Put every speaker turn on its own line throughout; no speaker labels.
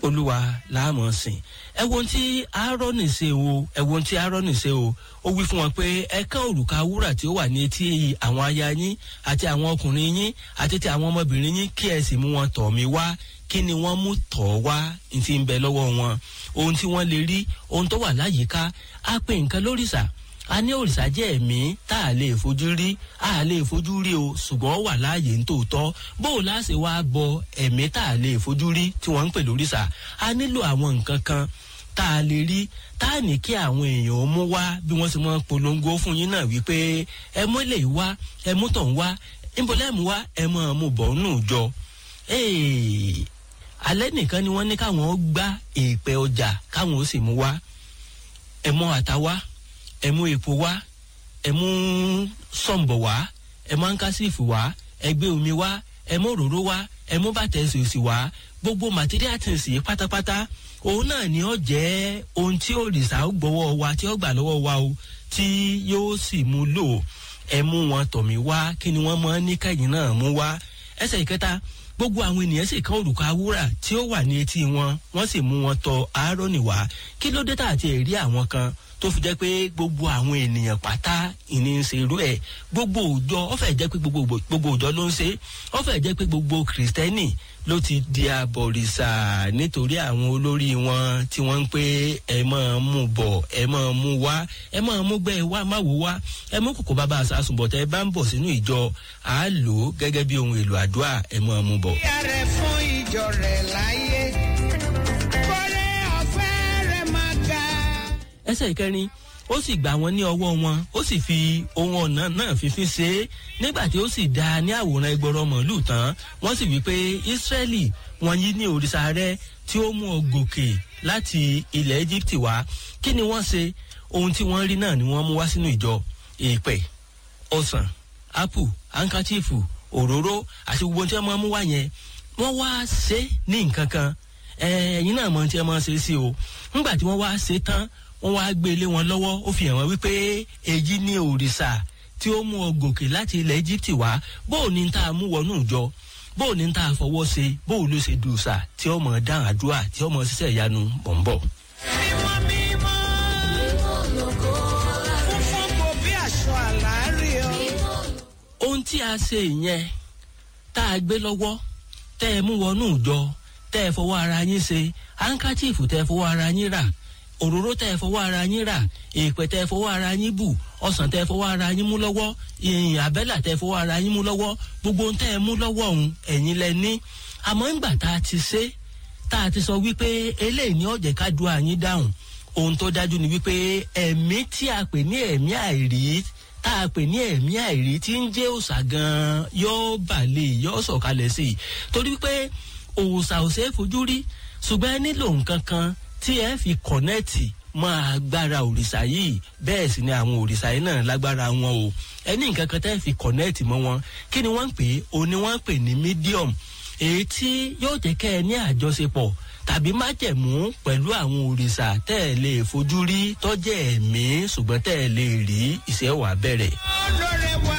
olúwa láàmú sìn ẹ wo ohun tí aaroni ṣe o ẹ wo ohun tí aaroni ṣe o ó wí fún wọn pé ẹ kán òrùka wúrà tí ó wà ní etí àwọn aya yín àti àwọn ọkùnrin yín àti ti àwọn ọmọbìnrin yín kí ẹ sì mú wọn tọ̀ mí wá kí ni wọ́n mú tọ̀ wá ní ti ń bẹ lọ́wọ́ wọn ohun tí wọ́n lè rí ohun tó wà láyìíká á pè nǹkan lórìṣà a ní òrìṣà jẹ́ ẹ̀mí tá a lè fojú rí a lè fojú rí o ṣùgbọ́n ó wà láàyè nítòótọ́ bó o láṣẹ wá bọ ẹ̀mí tá a lè fojú rí tí wọ́n ń pè lórìṣà a nílò àwọn nǹkan kan tá a lè rí tá a ní kí àwọn èèyàn ó mú wá bí wọ́n ti mọ́ polongo fún yín náà wípé ẹ mú lè wá ẹ mú tọ̀ ń wá ìbọ̀lẹ́mú wá ẹ mọ̀ ọ́n mú bọ̀ nù jọ. alẹ́ nìkan ni wọ́n ní káwọn ó gbá èèpẹ̀ ọjà káwọn ó sì mú wá ẹ mọ àtàwá ẹ mú epo wá ẹ mú sọ̀ǹbọ̀ wá ẹ mú ankásífù wá ẹ gbé omi wá ẹ mú òróró wá ẹ mú bàtà ẹsẹ̀ òsì wá gbogbo material things yìí pátápátá òun náà ni ó jẹ́ ohun tí òrìṣà ó gbọ́wọ́ wa tí ó gbà lọ́wọ́ wa o tí yóò sì mú lò ẹ mú wọn tọ̀ mí wá kí ni wọ́n mọ ní kẹ́yìn náà mú wá ẹsẹ̀ ìkẹta gbogbo àwọn ènìyàn sì kan òrùka wúrà tí ó wà ní etí wọn wọ́n sì mú wọn tọ̀ Áárónì wá kí ló dé tààtì ẹ̀rí àwọn kan tó fi jẹ́ pé gbogbo àwọn ènìyàn pátá ìní ń ṣe irú ẹ̀ gbogbo òjọ ó fẹ́ jẹ́ pé gbogbo gbogbo òjọ ló ń ṣe ó fẹ́ jẹ́ pé gbogbo kìrìsìtẹ́nì ló ti di abọ̀rìṣà nítorí àwọn olórí wọn tí wọ́n ń pé ẹ máa mú bọ̀ ẹ máa mú wá ẹ máa mú gbẹ́ wá má wò wá ẹ mú kòkó bàbá àsásùnbọ̀ tẹ ẹ bá ń bọ̀ sínú ìjọ à á lò ó gẹ́gẹ́ bí ohun èlò àdúrà ẹ máa mú bọ̀.
ìyá rẹ̀ fún ìjọ rẹ̀ láyé kọ́lé ọ̀fẹ́ rẹ̀ máa ga.
ẹsẹ̀ ìkẹrin ó sì gbà wọ́n ní ọwọ́ wọn ó sì fi ohun ọ̀nà náà fífín ṣe é nígbà tí ó sì dá a ní àwòrán ẹgbọrọ mọ̀lúù tán wọ́n sì wí pé ìsírẹ́lì wọ́n yí ní òrìṣà rẹ tí ó mú ọ gòkè láti ilẹ̀ egypt wá kí ni wọ́n ṣe ohun tí wọ́n rí náà ni wọ́n mú wá sínú ìjọ èèpẹ̀ ọsàn apple hankachifu òróró àti gbogbo tí wọ́n máa mú wá yẹn wọ́n wá ṣe ní nǹkan kan ẹ̀yin náà mọ̀ tí wọ́n máa ṣe sí o nígbà tí wọ́n wá ṣe tán wọ́n wá gbé lé wọn lọ́wọ́ ó fi hàn wọ́n wípé èyí ní òrìṣà tí ó mú ọ gòkè láti ilẹ̀ egypt wá bóò ní tá a mú wọnú ìjọ bóò ní tá a fọwọ́ ṣe bóò ló ṣe dùsà tí ó mọ̀ dáhùn àdúrà tí ó mọ̀ ṣiṣẹ́ ìyanu bọ̀m̀bọ̀.
mímọ́ mímọ́ funfun kò bí aṣọ àlárí o.
ohun tí a ṣe yẹn tá a gbé lọ́wọ́ tẹ́ ẹ mú wọnú ìjọ tẹ́ ẹ fọwọ́ ara yín ṣe hankachifu tẹ́ ẹ fọwọ́ ara yín rà òróró tẹ́ ẹ fọwọ́ ara yín rà èèpẹ̀ tẹ́ ẹ fọwọ́ ara yín bù ọsàn tẹ́ ẹ fọwọ́ ara yín mú lọ́wọ́ ìyìn àbẹ́là tẹ́ ẹ fọwọ́ ara yín mú lọ́wọ́ gbogbo ohun tẹ́ ẹ mú lọ́wọ́ ọ̀hún ẹ̀yin lẹ ní àmọ́ ńgbà tá a ti ṣe tá a ti sọ wípé eléyìí ní ọ̀jẹ̀ ká du àyín dáhùn ohun tó dájú ni wípé ẹ̀mí tí a pè ní ẹ̀mí àìrí tá a pè ní ẹ̀mí àìrí tí ń jẹ́ òòṣà gan-an yóò bàlẹ̀ yóò sọ̀kalẹ̀ sí i torí wípé òòṣà ò ṣeé fojú rí ṣùgbọ́n ẹ nílò nǹkan kan tí ẹ fi kọ̀nẹ́ẹ̀tì mọ agbára òrìṣà yìí bẹ́ẹ̀ sì ni àwọn òrìṣà yìí náà lágbára wọn o ẹ ní nǹkan kan tẹ́ fi kọ̀nẹ́ẹ̀tì mọ́ wọn kí ni wọ́n ń pè é o ní wọ́n ń pè ní medium èyí tí yóò jẹ́ kẹ́ ẹ ní àjọṣepọ̀ tàbí májẹ̀mú pẹ̀lú àwọn òrìṣà tẹ́ ẹ lè fojú rí tọ́jẹ́ ẹ̀mí ṣùgbọ́n tẹ́ ẹ lè rí ìṣẹ́ wà bẹ̀rẹ̀.
olóore wa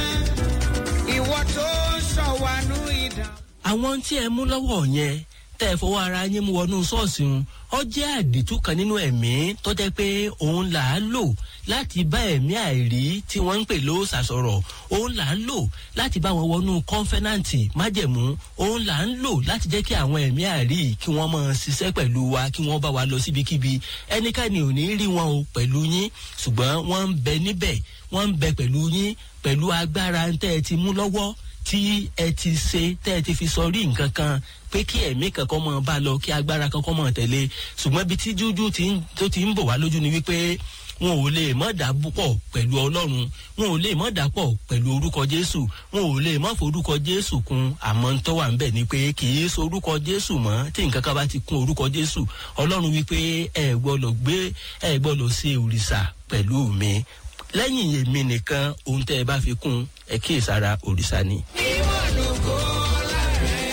ìwọ tó sọ wà nù ìdá.
àwọn tí ẹ mú lọ́wọ́ yẹn tẹ́ ẹ fọwọ́ ara yín mú wọnú ṣọ́ọ̀ṣì ń ọ jẹ́ àdìtú kan nínú ẹ̀mí tó jẹ́ pé òun là á lò láti bá ẹ̀mí àìrí tí wọ́n ń pè ló ṣàṣọ̀rọ̀ òun là ń lò láti bá wọn wọnú kọ́nfẹ́nàntì májẹ̀mú òun là ń lò láti jẹ́ kí àwọn ẹ̀mí àìrí kí wọ́n máa ṣiṣẹ́ pẹ̀lú wa kí wọ́n bá wa lọ síbikíbi ẹnikẹ́ni ò ní rí wọn o pẹ̀lú yín ṣùgbọ́n wọ́n ń bẹ níbẹ̀ wọ́n ń bẹ pẹ̀lú yín pẹ̀lú agbára tẹ́ ẹ ti mú lọ́wọ́ tí ẹ ti ṣe tẹ́ ẹ ti fi sọ rí nǹkan kan pé kí ẹ̀mí kankan mọ̀ bá lọ kí agbára kankan mọ̀ tẹ̀lé ṣùgbọ́n ibi tí jújú tó ti ń bọ̀ wá lójú ni wípé wọn ò lè mọ̀ dà pọ̀ pẹ̀lú ọlọ́run wọn ò lè mọ̀ dà pọ̀ pẹ̀lú orúkọ jésù wọn ò lè mọ̀ forúkọ jésù kun àmọ́ ń tọ́wà ńbẹ̀ ni pé kì í so orúkọ jésù mọ́ tí nǹkan kan bá ti kún orúkọ jésù ọlọ́run wípé ẹ gbọ́dọ̀ gbé ẹ gbọ́dọ̀ ṣe òrìṣà pẹ̀lú mi lẹ́yìn èmi nìkan ohun tẹ́ ẹ bá fi kún ẹ kíyèsára òrìṣà ni.
ìwọ lógo láàrẹ.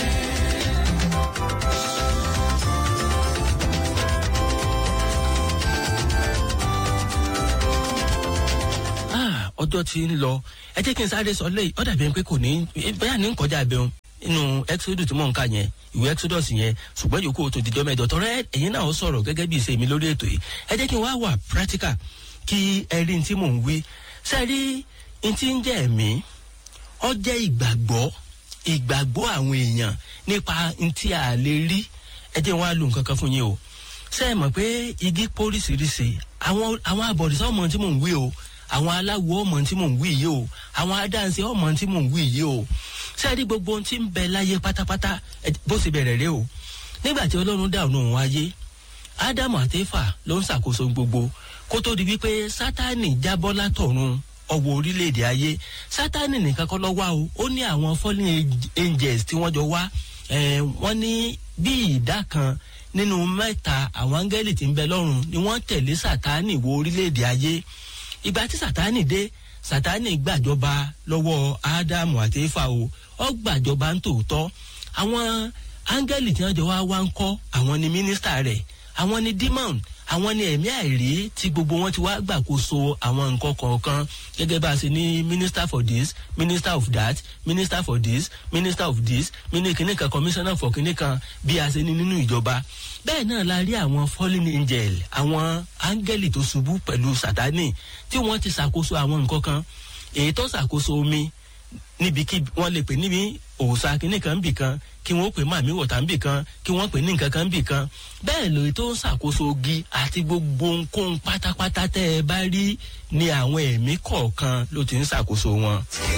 ọjọ́ ti ń lọ ẹ jẹ́ kí n sáré sọ lẹ́yìn ọ̀dà bẹ́ẹ̀ pé kò ní bẹ́ẹ̀ ní kọjá bẹ́ẹ̀ nínú exodus tí mò ń kà yẹn ìwé exodus yẹn ṣùgbọ́n yòókù tó dijọ́ mẹ́jọ tọrọ ẹ̀yin náà ó sọ̀rọ̀ gẹ́gẹ́ bí ìṣe mi lórí ètò yìí ẹ jẹ́ kí n wá wà practical kí ẹ rí ní tí mò ń wí sẹ́ẹ̀rí ní tí ń jẹ́ ẹ̀mí ọ jẹ́ ìgbàgbọ́ ìgbàgbọ́ àwọn èèyàn nípa ní tí a lè rí ẹ jẹ́ wọn á lo nǹkan kan fún yín o ṣé ẹ mọ̀ pé igi póríṣiríṣi àwọn àwọn àbọ̀dìsá ọmọ tí mò ń wí o àwọn aláwo ọmọ tí mò ń wí yìí o àwọn adáǹsẹ ọmọ tí mò ń wí yìí o ṣé ẹ rí gbogbo ohun tí ń bẹ láyé pátápátá bó ṣe bẹ̀rẹ̀ rẹ o nígbà tí ọlọ́run dá ọ̀nà òun ayé ádámù àtẹ́fà ló ń ṣàkóso gbogbo kó tó di wípé sátánì jábọ́ látọ̀run ọwọ́ orílẹ̀-èdè ayé sátánì nìkan kọ́ lọ wá o ó ní àwọn fallen angels tí wọ́n jọ wá wọ́n ní bí ìdá kan nínú mẹ́ta àwọn áńgẹ́lì tí ń bẹ lọ́run ni wọ́n tẹ̀lé sátánì wọ orílẹ̀-èdè ayé ìgbà tí sátánì dé sátánì gbàjọba lọ́wọ́ ádámù àti éfà o ó gbàjọba ń tòótọ́ àwọn áńgẹ́lì tí wọ́n jọ wá wá ń kọ́ àwọn ni mínísítà rẹ̀ àwọn ni demon àwọn ni ẹ̀mí àìrí tí gbogbo wọn ti wá gbàkóso àwọn nǹkan kọ̀ọ̀kan gẹ́gẹ́ bá a ṣe ní minister for this minister of that minister for this minister of this kìnìún kan commissioner for kìnìún kan bí a ṣe ní nínú ìjọba bẹ́ẹ̀ náà la rí àwọn fallen angel àwọn áńgẹ́lì tó ṣubú pẹ̀lú sátani tí wọ́n ti ṣàkóso àwọn nǹkan kan èyí tó ṣàkóso omi níbi kí wọ́n lè pè níbi òòṣà kìnìún kan bì kan kí wọ́n pè màmí wọ̀tá ń bì kan kí wọ́n pè ní nǹkan kan bì kan bẹ́ẹ̀ lóye tó ń ṣàkóso ogi àti gbogbo ohunkóhun pátápátá tẹ́ ẹ bá rí ni àwọn ẹ̀mí kọ̀ọ̀kan ló ti ń ṣàkóso wọn.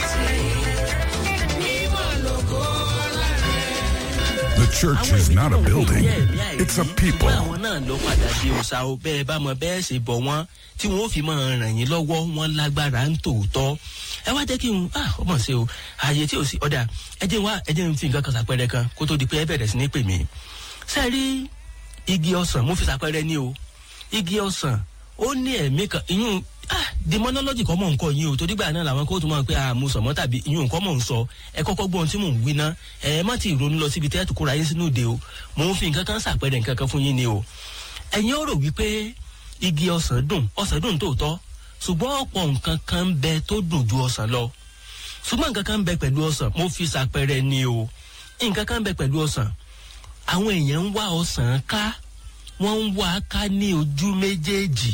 The church is not a building, it's a people.
àwọn náà ló padà di òòṣà o bẹ́ẹ̀ bá mọ bẹ́ẹ̀ ṣe bọ̀ wọ́n tí wọ́n fi máa ràn yín lọ́wọ́ wọn lágbára ń tòótọ́ ẹ wá jẹ́ kí n ah ọmọ ṣe o ààyè tí o sì ọ̀dà ẹ jẹ́ wá ẹ jẹ́ n fi nǹkan kan ṣàpẹẹrẹ kan kó tó di pé ẹ bẹ̀rẹ̀ sí ní pè mí. ṣe rí igi ọsàn mo fi ṣàpẹẹrẹ ní o igi ọsàn ó ní ẹ̀mí kan ìyún ah demonology kọ́ mọ̀ nǹkan yín o torí gbà náà làwọn kóòtù máa ń pé ah mo sọ̀mọ́ tàbí ìyún nǹkan mọ̀ ń sọ ẹ kọ́kọ́ gbọ́ ohun tí mò ń wí ná ẹ má ti ronú lọ síbi tẹ́ẹ̀tù kóra yín sínú òde o mò ń fi nǹkan kan ṣàpẹẹrẹ nǹkan kan fún yín ni o ẹ̀yin ó rò wípé igi ọsàn dùn ọsàn dùn tòótọ́ ṣùgbọ́n ọ̀pọ̀ nǹkan kan ń bẹ tó dùn ju ọsàn lọ ṣùgbọ́n nǹkan kan ń bẹ pẹ̀lú ọsàn mo fi ṣàpẹẹrẹ ni o nǹkan kan ń bẹ pẹ̀lú ọsàn àwọn èèyàn ń wá ọsàn ká wọ́n ń wá ká ní ojú méjèèjì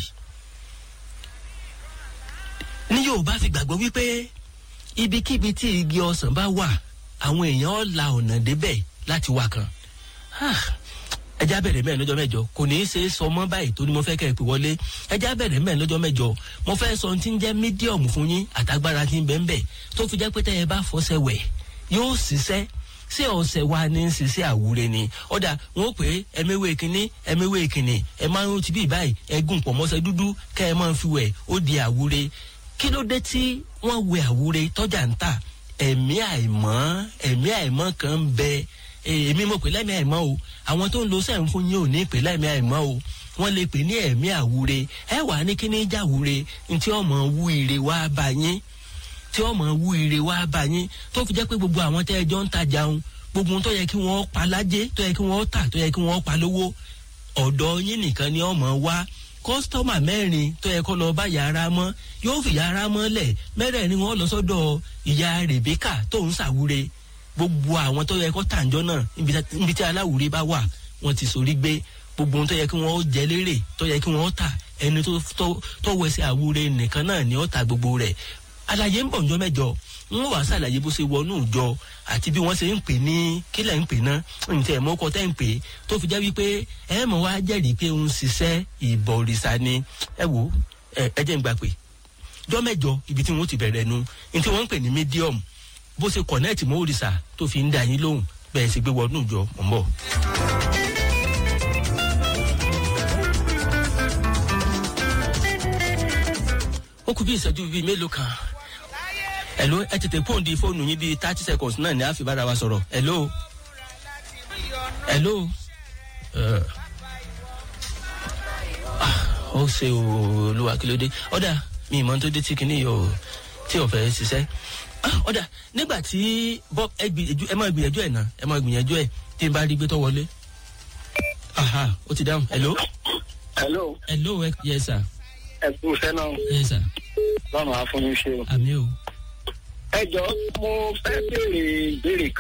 ní yorùbá fi gbàgbọ́ wípé ibikíbi tí igi ọsàn bá wà àwọn èèyàn la ọ̀nà débẹ̀ láti wá kan ẹjá bẹ̀rẹ̀ mẹ́rin lọ́jọ́ mẹ́jọ kò ní í ṣe é sọ mọ́ báyìí tó ní mo fẹ́ kẹ́ ẹ pè wọlé ẹjá bẹ̀rẹ̀ mẹ́rin lọ́jọ́ mẹ́jọ mo fẹ́ sọ ti ń jẹ́ mídíọ̀mù fún yín àtagbára ti ń bẹ́ẹ̀ bẹ́ẹ̀ tó fi jẹ́ pé tẹ́ ẹ bá fọṣẹ wẹ̀ yóò ṣiṣẹ́ ṣé ọ̀sẹ̀ wa ní í ṣiṣẹ́ àwúre ni ọ̀dà wọn ó pè é ẹ̀mẹ́wé kínní ẹ̀mẹ́wé kínní ẹ̀ máa ń ti bí báyìí ẹ̀gùn pọ̀ mọ́sẹ̀ dúdú kẹ́ ẹ máa fi wẹ̀ ó di àwúre kí ló dé tí wọ́n wẹ àwúre tọ́jà ń tà ẹ̀mí àìmọ́ ẹ̀mí àìmọ́ kan ń bẹ èmi mo pè lẹ́mí àìmọ́ o àwọn tó ń lo sẹ́yìn fún yín ò ní pè lẹ́mí àìmọ́ o wọ́n lè pè ní ẹ̀mí àwúre ẹ wà ní kíní jáwúre ntí ọmọ wú ire wá bá yín tí ọmọ wú ire wá bá yín tó fi jẹ́ pé gbogbo àwọn tẹ́ ẹjọ́ ń tajà ń gbogbo tó yẹ kí wọ́n pa lájé tó yẹ kí wọ́n tà tó yẹ kí wọ́n pa lówó ọ̀dọ̀ yín nìkan ni ọmọ wá kọ́sítọ́mà mẹ́rin tó yẹ kó lọ bá yàrá mọ́ yóò fi yàrá mọ́ lẹ̀ mẹ́rẹ̀ẹ̀rin wọn lọ sọ́dọ̀ ìyá rèbíkà tó ń ṣàwúre gbogbo àwọn tó yẹ kó tàǹjọ́ náà níbi tí aláwúre bá wà wọ́n ti sorí gbé gbogbo ohun tó yẹ kí wọ́n jẹ lérè tó yẹ kí wọ́n tà ẹni tó wẹsẹ̀ àwúre nìkan náà ni ó ta gbogbo rẹ̀ àlàyé ń bọ̀ ǹjọ́ mẹ́jọ ń wà sàlàyé bó ṣe wọnú ìjọ àti bí wọ́n ṣe ń pè ní kílẹ̀ ń pè ná ǹtẹ̀ mọ́kọ tẹ́ ń pè tó fi jẹ́ wípé ẹ mọ̀ wá jẹ́rìí pé ń ṣiṣẹ́ ìbọ̀rìṣà ni ẹ wò ẹ jẹ́ ń gbà pé jọ́ mẹ́jọ ibi tí wọ́n ti bẹ̀rẹ̀ nu ní tí wọ́n ń pè ní medium bó ṣe kọ̀nẹ́ẹ̀tì mọ́ òrìṣà tó fi ń dà yín lóhùn bẹ́ẹ̀ sì gbé wọnú ìjọ mọ̀ ń bọ̀. ó kú bí ìṣẹ́jú bíi mélòó kan hello ẹ tètè pòǹdì fóònù yín bíi thirty seconds náà ni a fi bára wa sọ̀rọ̀ hello hello ó ṣe olúwa kí ló dé ọ̀dà mi ìmọ̀ tó dé tí kìíní yìí ò tí ò fẹ́ ṣiṣẹ́ ọ̀dà nígbà tí bob ẹ gbìyànjú ẹ máa gbìyànjú ẹ̀ náà ẹ máa gbìyànjú ẹ̀ tí n bá rí gbé tó wọlé aha ó ti dáhùn hello
hello
hello ẹ yẹ sà
ẹ kú iṣẹ́ náà
yẹ sà
lọ́nà àfọyín ṣe o.
àmì o
ẹ jọ mo fẹ́ béèrè ìbéèrè kan ni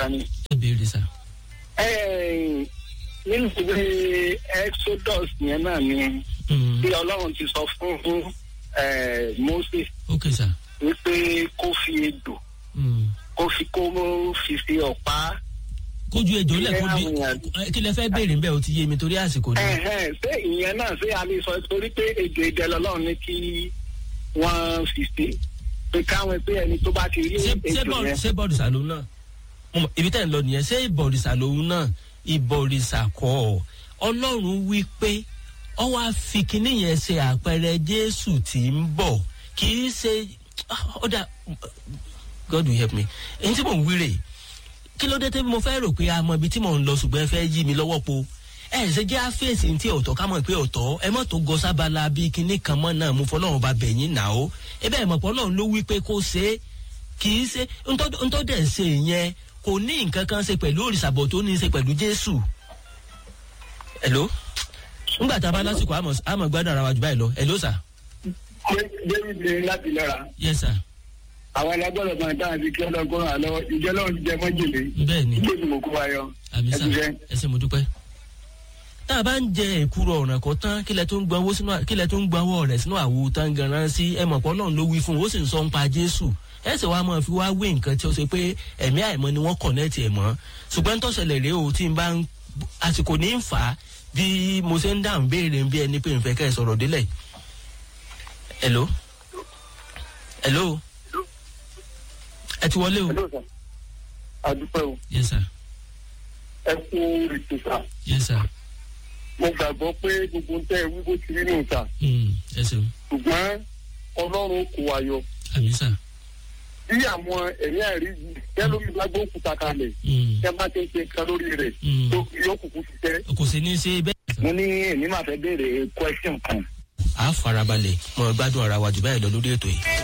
ẹ béèrè sà.
Ẹ́ẹ̀, nínú ìwé exodus yẹn náà ni
Mm,
bí ọlọ́run ti sọ fún ẹ̀, moses
ok sà.
wípé kó fi ejò
Mm.
kó fi kó fi sí ọ̀pá.
kójú ejò lẹ̀ kó di
Ìyẹn àwọn èèyàn-
ẹ, kí lẹ fẹ́ béèrè ńbẹ́ o ti yé mi torí àsìkò ni.
Ẹ̀hẹ́n, ṣé ìyẹn náà ṣé a lè sọ torí pé ejò ìdẹ lọ́lọ́run ní kí wọ́n fi ṣe pé káwọn pé ẹni tó bá ti rí
ṣé ṣé
ejò
bọ́ọ̀lù
yẹn.
ṣé bọ́ọ̀lùsà lòun náà Mo mọ̀, ibi tẹ́ ń lọ nìyẹn ṣé ìbọ̀rìṣà lòun náà ìbọ̀rìṣà kọ́ ọ ọlọ́run wí pé ọ wá fi kinní yẹn ṣe àpẹẹrẹ jésù tí ń bọ̀ kì í ṣe ó dà god will help me èyí tí mò ń wíre kí ló dé tí mo fẹ́ rò pé a mọ ibi tí mò ń lọ ṣùgbọ́n ẹ fẹ́ yí mi lọ́wọ́ po ẹ ṣe jẹ́ àfẹ́sì tí ọ̀tọ̀ ká mọ̀ pé ọ̀tọ̀ ẹ mọ̀ tó gọ sábàlá bíi kinní kan mọ́ náà mo fọlọ́run bá bẹ̀yìn nà ó ẹ bẹ́ẹ̀ mọ̀ pé ọlọ́run ló wí pé kó ṣe é kì í ṣe ntọ́ dẹ̀ ṣe yẹn kò ní nǹkan kan ṣe pẹ̀lú òrìṣàbọ̀ tó ní í ṣe pẹ̀lú jésù. hello ńgbà tá a bá lásìkò àmọ̀ àmọ̀ gbádùn ara wa jù báyìí lọ hello sir.
david ní láti lọ́ra
yes sir
àwọn alágbọ́dọ̀ máa dáhùn sí kí ọlọ́gbọ́n àlọ́ ìjọ lọ́run ti jẹ mọ́jèlé
bẹ́ẹ̀ ni
ilé ìgbìmọ̀ kó wa yọ.
àmì sà
ẹ ti fẹ́.
ẹ ṣe mo dúpẹ́. tá a bá ń jẹ èkúrò ọ̀ràn kan tán kílẹ̀ tó ń gbọ́n owó sínú kílẹ̀ tó ń gbọ́n owó rẹ̀ sínú àwo tán ganan sí ẹ mọ̀ pé ọlọ́run ló wí fún un ó sì ń sọ ń pa jésù ẹ sì wá máa fi wá wé nǹkan tí ó ṣe pé ẹ̀mí àìmọ́ ni wọ́n kọ̀nẹ́ẹ̀tì ẹ̀ mọ́ ṣùgbọ́n tó ṣẹlẹ̀ rèé o tí n bá ń àsìkò ní ń fà á bí mo ṣe ń dáhùn béèrè bí ẹni pé n fẹ́ kẹ́ ẹ sọ̀rọ̀ délẹ̀ hello hello ẹ ti wọlé o
Hello, sir. àdúpẹ́ o
yes sir
ẹ kú ètò sá
yes sir
mo gbàgbọ́ pé gbogbo ń tẹ́ ẹ wí bó ti rí nù sá
Mm, ẹ ṣeun
ṣùgbọ́n ọlọ́run kò wá yọ
àmì sà.
bí àwọn ẹ̀rí àìrí yìí kẹ́lómi bá gbókùtà kalẹ̀
Mm.
kẹ́ bá ti ń ṣe nǹkan lórí rẹ̀
Mm.
tó yóò kúkú ṣiṣẹ́.
kò sí ní í ṣe bẹ́ẹ̀.
mo ní èmi máa fẹ́ béèrè question kan.
a farabalẹ̀ mọ gbádùn ara wa jù báyìí lọ lórí ètò yìí.